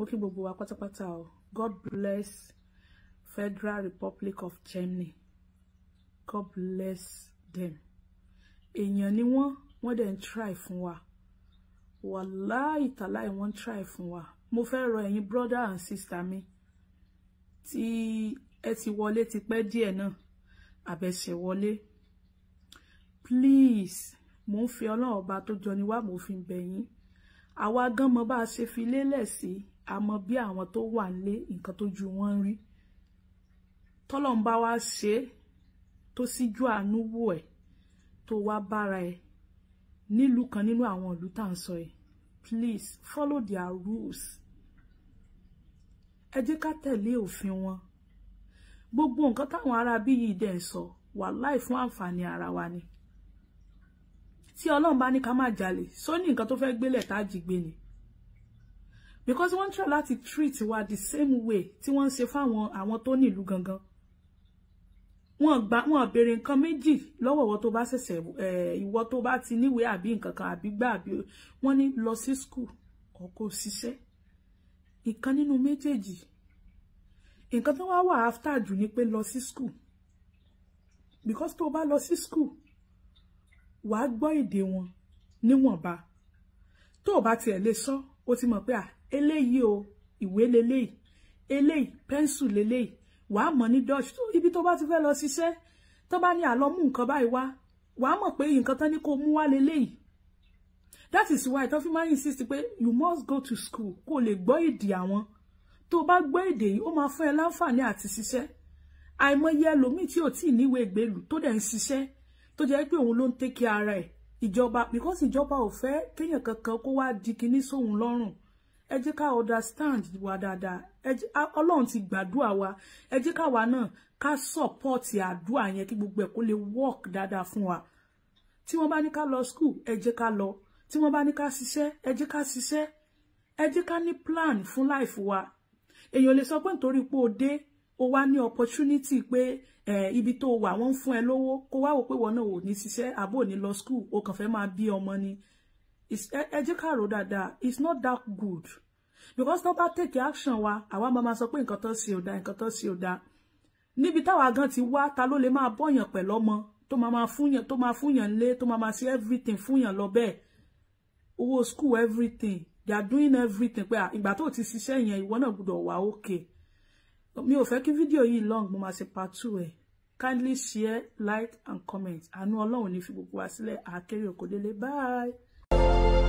kí gbogbo wa pátápátá o God bless Federal Republic of Germany God bless them èèyàn ni wọ́n wọ́n dẹ̀ ń try fún wa wàláì tàláì wọ́n ń try fún wa mo fẹ́ rọ ẹ̀yin brother and sister mi tí ẹ ti wọlé ti pẹ́ díẹ̀ náà àbẹ̀ṣẹ̀ wọlé please mo ń fi ọlọ́run ọba tó jọ ni wá mo fi ń bẹ̀ yín àwa gan mọ bá a ṣe fi lélẹ̀ sí a mọ bí àwọn tó wà nílé nǹkan tó ju wọn rí tọ́lọ́run bá wá ṣe tó síjú àánú wò ẹ̀ tó wá bára ẹ̀ nílùú kan nínú àwọn ìlú tá à ń sọ ẹ̀ please follow their rules ẹ jẹ́ ká tẹ̀lé òfin wọn gbogbo nǹkan táwọn ará bí yìí dẹ̀ ń sọ wàláì fún àǹfààní ara wa ni tí ọlọ́run bá ní ká má jalè só ní nǹkan tó fẹ́ gbélẹ̀ tá a jí gbé ni because wọ́n ń try láti treat wa the same way tí wọ́n ń ṣe fáwọn àwọn tó ní ìlú gangan wọ́n gba wọ́n béèrè nǹkan méjì lọ́wọ́ ìwọ tó bá ṣẹ̀ṣẹ̀ ìwọ tó bá ti níwèé àbí nǹkan kan àbí gbà àbí wọ́n ní lọ sí school kó kó ṣiṣẹ́ ìkan nínú méjèèjì nǹkan tó wá wà after jù ni pé lọ sí school because tó bá lọ sí school wà á gbọ́ èdè wọn níwọ̀nba tó o bá tiẹ̀ lè sọ ó ti mọ̀ pé à eléyìí o ìwé leléyìí eléyìí pẹ́ńsù leléyìí wà á mọ̀ ní dutch tó ibi tó bá ti fẹ́ lọ ṣiṣẹ́ tó bá ní àlọ́ mú nǹkan báyìí wá wà á mọ̀ pé nǹkan tán ní kó mú wá leléyìí that is why tó fi máa ń insist pé you must go to school kó o lè gbọ́ èdè àwọn tó o bá gbọ́ èdè yìí ó máa fún ẹ láǹfààní àti ṣiṣẹ́ àìmọye ẹlòmíì tí ò tí ì níwèé ìgbélú tó dẹ̀ ń ṣiṣẹ́ tó jẹ́ pé òun ló ń tẹ́kí ara ẹ̀ ìjọba because ìjọba ò fẹ́ kéèyàn kankan kó wá di kinní sóhun lọ́rùn ẹ jẹ́ ká understand wa dáadáa ọlọ́run ti gbàdúrà wa ẹ jẹ́ káwa náà ká support àdúrà yẹn kí gbogbo ẹ̀ kó lè work dáadáa fún wa tí wọ́n bá ní ká lọ school ẹ jẹ́ ká lọ tí wọ́n bá ní ká ṣiṣẹ́ ẹ jẹ́ ká ṣiṣẹ́ ẹ jẹ́ ká ní plan fún life wa èèyàn lè sọ pé nítorí pé o dé o wá ní opportunity pé eh, ibi tó wà wọ́n ń fún ẹ lówó kó wá wò pé wọn náà ò ní ṣiṣẹ́ àbò ní lọ school o kàn fẹ́ máa bí ọmọ ni ẹ jẹ́ ká rò dáadáa it's not that good because tó bá take action wa àwa máa máa sọ pé nǹkan tó ṣe ò dáa nǹkan tó ṣe ò dáa níbi táwa gan ti wá ta ló lè máa bọ́yàn pẹ̀lú ọmọ tó máa máa fúnyàn tó máa fúnyàn lé tó máa máa ṣe everything fúnyàn lọ bẹ́ẹ̀ owó school everything they are doing everything pé ìgbà tó ti ṣiṣẹ́ yẹn ìwọ náà gbọ́dọ̀ wà okay mi ò fẹ́ kí fídíò yìí long mo máa ṣe part two ẹ̀ kindly share like and comment àánú ọlọ́run ní fi gbogbo wa sílẹ̀ àkérè òkòdélé bye.